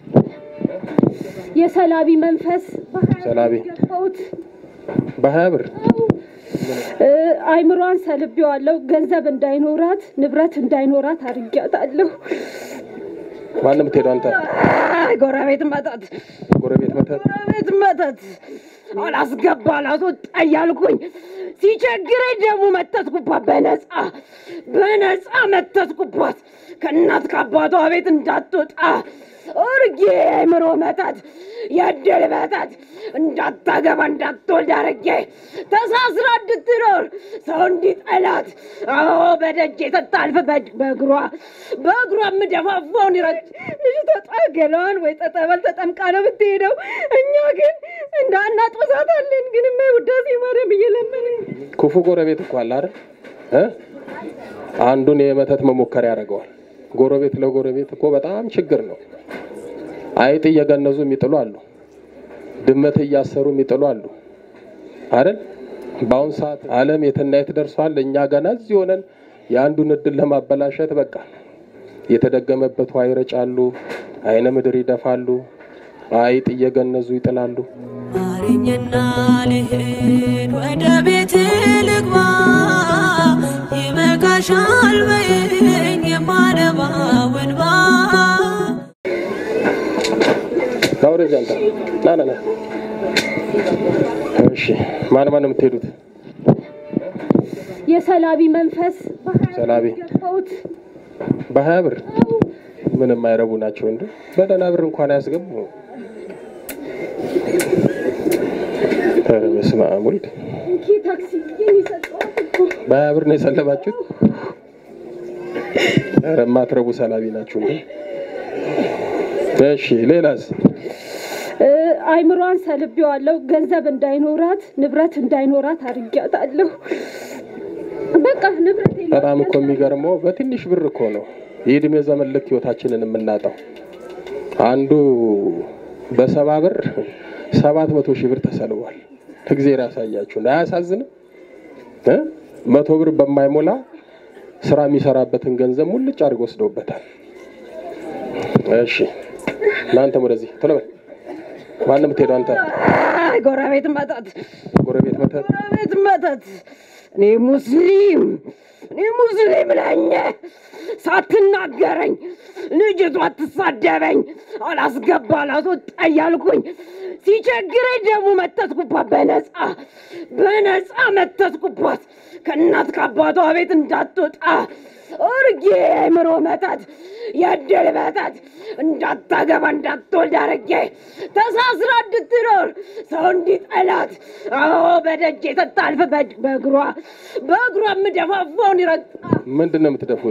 የሰላቢ መንፈስ ሰላቢ ገባሁት። በሀያ ብር እ፣ አይምሯን ሰልቤዋለሁ። ገንዘብ እንዳይኖራት ንብረት እንዳይኖራት አድርጊያታለሁ። ማን የምትሄደው አንተ? አይ፣ ጎረቤት መተት ጎረቤት መተት ጎረቤት መተት አላስገባ አላስወጣ እያልኩኝ ሲቸግረኝ ደግሞ መተትኩባት። በነፃ በነፃ መተትኩባት። ከእናት ከአባቷ ቤት እንዳትወጣ እርጌ የአእምሮ መተት፣ የእድል መተት እንዳታገባ እንዳትወልድ አርጌ ተሳስራ እንድትኖር ሰው እንዲጠላት አዎ በደጅ ስታልፍ በ- በእግሯ በእግሯ የምደፋፋውን ይረግ ልጅቷ ጣገለዋን ወይ ጠጠበል ተጠምቃ ነው የምትሄደው። እኛ ግን እንዳናጦዛታለን። ግን ማ ውዳሴ ማርያም እየለመንን ክፉ ጎረቤት እኮ አለ አይደል እ አንዱን የመተት መሞከሪያ ያደርገዋል። ጎረቤት ለጎረቤት እኮ በጣም ችግር ነው። አይጥ እየገነዙ የሚጥሉ አሉ። ድመት እያሰሩ የሚጥሉ አሉ አይደል? በአሁን ሰዓት ዓለም የትና የት ደርሷል። እኛ ገና እዚህ ሆነን የአንዱን እድል ለማበላሸት በቃ የተደገመበት ውሃ ይረጫሉ፣ አይነ ምድር ይደፋሉ፣ አይጥ እየገነዙ ይጥላሉ። ማረኝና ልሂድ ወደ ቤት ልግባ፣ ይበቃሻል በይኝ የማነባው እንባ። ና ወደዚህ አንተ ና ና ና። እሺ ማን ማን ነው የምትሄዱት? የሰላቢ መንፈስ ሰላቢ ገባሁት። በሀያ ብር ምንም አይረቡ ናቸው እንዴ! በደህና ብር እንኳን አያስገቡ። ኧረ በስመ አብ ወልድ። እንኪ ታክሲ የሚሰጠዋት እኮ በሀያ ብር ነው የሰለባችሁት? ኧረ የማትረቡ ሰላቢ ናችሁ እንዴ! እሺ ሌላስ? እ፣ አይምሯን ሰልቤዋለሁ። ገንዘብ እንዳይኖራት ንብረት እንዳይኖራት አድርጊያታለሁ። በቃ ንብረት የለም። በጣም እኮ የሚገርመው በትንሽ ብር እኮ ነው የእድሜ ዘመን ልክ ህይወታችንን የምናጣው። አንዱ በሰባ ብር ሰባት መቶ ሺህ ብር ተሰልቧል። እግዜር ያሳያችሁ። አያሳዝንም? እ? መቶ ብር በማይሞላ ስራ የሚሰራበትን ገንዘብ ሙልጭ አድርገው ወስደውበታል። እሺ እናንተም ወደዚህ ቶሎ በል። ማን ነው የምትሄደው አንተ? አይ፣ ጎረቤት መተት ጎረቤት መተት ጎረቤት መተት እኔ ሙስሊም እኔ ሙስሊም ነኝ። ሳትናገረኝ ልጅቷ አትሳደበኝ አላስገባ አላስወጣ እያልኩኝ ሲቸግረኝ ደግሞ መተትኩባት። በነፃ በነፃ መተትኩባት። ከእናት ከአባቷ ቤት እንዳትወጣ እርጌ የአእምሮ መተት፣ የእድል መተት እንዳታገባ እንዳትወልድ አርጌ ተሳስራ እንድትኖር ሰው እንዲጠላት አዎ በደጅ ስታልፍ በ- በእግሯ በእግሯ የምደፋፋውን ይረግጣ ምንድን ነው የምትደፉት?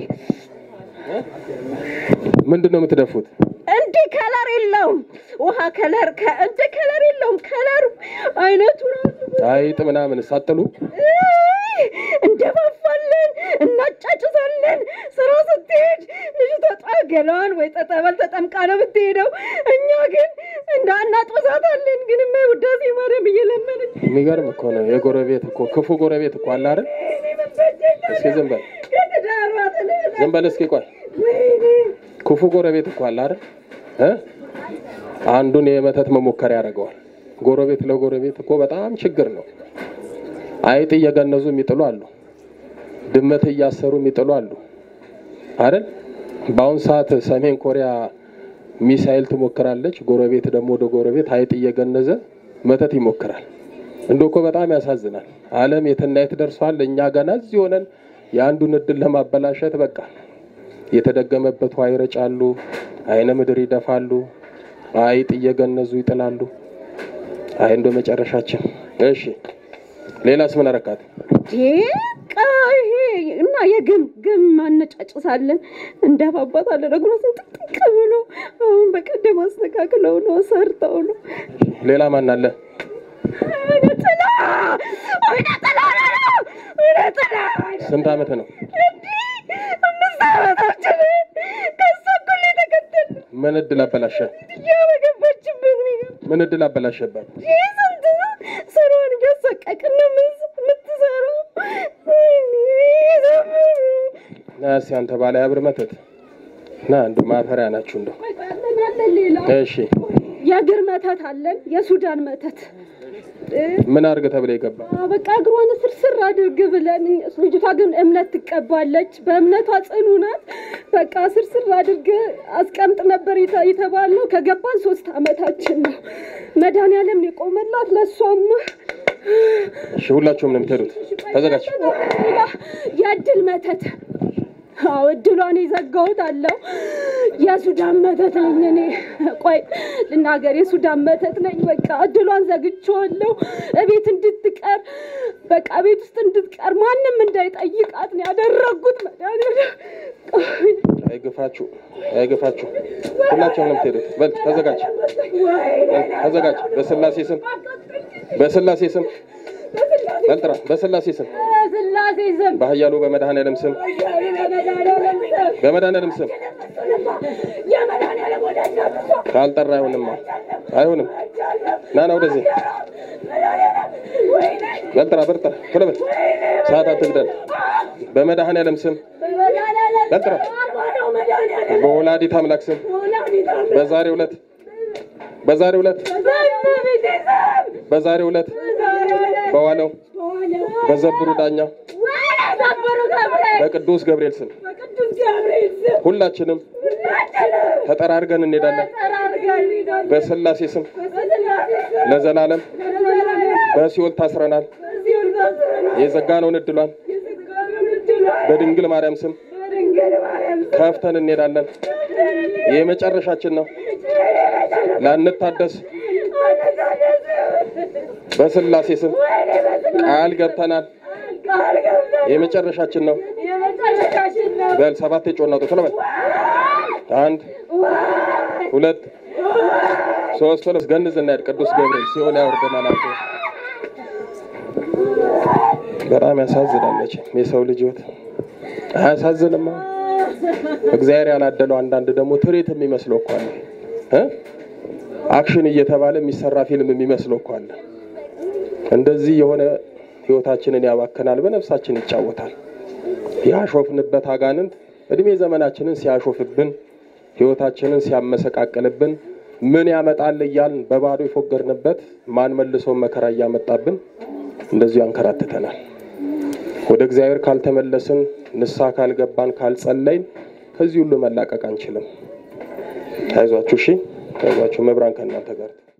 ምንድን ነው የምትደፉት? እንዲህ ከለር የለውም። ውሃ ከለር ከ- እንዲህ ከለር የለውም። ከለሩ አይነቱ ራሱ አይጥ ምናምን ሳጥሉ እይ፣ እንደፋፋለን፣ እናጫጭሳለን። ስራ ስትሄድ ልጅቷ ጣገለዋን ወይ ጠጠበል ተጠምቃ ነው የምትሄደው። እኛ ግን እንዳናጦዛታለን። ግን ማ ውዳሴ ማርያም እየለመንን የሚገርም እኮ ነው። የጎረቤት እኮ ክፉ ጎረቤት እኮ አለ አይደል? እስኪ ዝም በል ዝም በል እስኪ ቆይ። ክፉ ጎረቤት እኮ አለ አይደል? እ? አንዱን የመተት መሞከሪያ ያደርገዋል። ጎረቤት ለጎረቤት እኮ በጣም ችግር ነው። አይጥ እየገነዙ የሚጥሉ አሉ። ድመት እያሰሩ የሚጥሉ አሉ አይደል? በአሁን ሰዓት ሰሜን ኮሪያ ሚሳኤል ትሞክራለች። ጎረቤት ደግሞ ወደ ጎረቤት አይጥ እየገነዘ መተት ይሞክራል። እንደ እኮ በጣም ያሳዝናል። ዓለም የትና የት ደርሷል። እኛ ገና እዚህ ሆነን የአንዱን እድል ለማበላሸት በቃ የተደገመበት ውሃ ይረጫሉ፣ አይነ ምድር ይደፋሉ፣ አይጥ እየገነዙ ይጥላሉ። አይ እንደ መጨረሻችን። እሺ ሌላስ ምን አረካት? ይሄ እና የግም ግም ማነጫጭሳለን እንደፋባታለን። እግሯ ስንጥቅጥቅ ብሎ አሁን በቀደም አስተካክለው ነው ሰርተው ነው ሌላ ማን አለ? ወይኔ ጥላ ወይኔ ጥላ ነው ወይኔ ጥላ ስንት ዓመት ነው? እንዲህ አምስት ዓመታችን ከሷ እኩል የተከተል ምን እድል አበላሸ? እያበገባችበት ነው ምን እድል አበላሸባት? ይህ ስንት ነው ስራዋን እያሳቀቅን ነው የምንስ- የምትሰራው ወይኔ ዘመኑ ና እስኪ አንተ ባለ ያብር መተት ና እንደ ማፈሪያ ናችሁ እንደው ሌላ እሺ የእግር መተት አለን፣ የሱዳን መተት እ፣ ምን አድርግ ተብለ ይገባ በቃ እግሯን ስርስር አድርግ ብለን ልጅቷ ግን እምነት ትቀባለች። በእምነቷ ጽኑ ናት። በቃ ስርስር አድርግ አስቀምጥ ነበር የተ- የተባልነው። ከገባን ሶስት አመታችን ነው። መድኃኒዓለም የቆመላት ለእሷማ እሺ ሁላችሁም ነው የምትሄዱት። ተዘጋጅ። የእድል መተት አዎ እድሏን የዘጋሁት አለው። የሱዳን መተት ነኝ እኔ። ቆይ ልናገር፣ የሱዳን መተት ነኝ። በቃ እድሏን ዘግቼዋለሁ። እቤት እንድትቀር በቃ ቤት ውስጥ እንድትቀር ማንም እንዳይጠይቃት ነው ያደረጉት። መድኃኒዓለም አይግፋችሁ፣ አይግፋችሁ። ሁላችሁም ነው የምትሄዱት። በል ተዘጋጅ፣ በል ተዘጋጅ። በስላሴ ስም፣ በስላሴ ስም በል ጥራ። በስላሴ ስም፣ ስላሴ ስም በኃያሉ በመድኃኔዓለም ስም፣ በመድኃኔዓለም ስም የመድኃኒዓለም ወዳጅ ናት እሷ። ካልጠራ አይሆንማ፣ አይሆንም። ና ና ወደዚህ በል ጥራ፣ በል ጥራ፣ ቶሎ በል ሰዓት አትግደል። በመድኃኔዓለም ስም በመድኃኒዓለም በል ጥራ። ነው መድኃኒዓለም በወላዲት አምላክ ስም ወላዲተ አምላክ በዛሬው ዕለት በዛሬው ዕለት በቤቴ ስም በዛሬው ዕለት በዋለው በዘብሩ ዳኛ ዘብሩ ገብርኤል በቅዱስ ገብርኤል ስም በቅዱስ ገብርኤል ስም ሁላችንም ሁላችንም ተጠራርገን እንሄዳለን። ተጠራርገን እንሄዳለን። በስላሴ ስም በስላሴ ስም ለዘላለም ለዘላለም በሲኦል ታስረናል። በሲኦል ታስረናል። የዘጋነውን እድሏን የዘጋነውን እድሏን በድንግል ማርያም ስም በድንግል ማርያም ስም ከፍተን እንሄዳለን። የመጨረሻችን ነው። ላንታደስ በስላሴ ስም ቃል ገብተናል። ቃል ገብተን የመጨረሻችን ነው። የመጨረሻችን ነው። በል ሰባት ጮና ቶሎ በል አንድ ሁለት ሶስት ቶሎ ገንዝ እናሄድ። ቅዱስ ገብርኤል ሲኦል ያወርደናል። አንተ በጣም ያሳዝናለች የሰው ልጅ ህይወት አያሳዝንማ? እግዚአብሔር ያላደለው አንዳንድ ደግሞ ትርኢት የሚመስለው እኮ አለ እ አክሽን እየተባለ የሚሰራ ፊልም የሚመስለው እኮ አለ። እንደዚህ የሆነ ህይወታችንን ያባክናል፣ በነፍሳችን ይጫወታል። ያሾፍንበት አጋንንት እድሜ ዘመናችንን ሲያሾፍብን ህይወታችንን ሲያመሰቃቅልብን ምን ያመጣል እያልን በባዶ የፎገርንበት ማን መልሶ መከራ እያመጣብን እንደዚሁ ያንከራትተናል። ወደ እግዚአብሔር ካልተመለስን ንስሐ ካልገባን ካልጸለይን ከዚህ ሁሉ መላቀቅ አንችልም። አይዟችሁ፣ እሺ፣ አይዟችሁ። መብራን ከእናንተ ጋር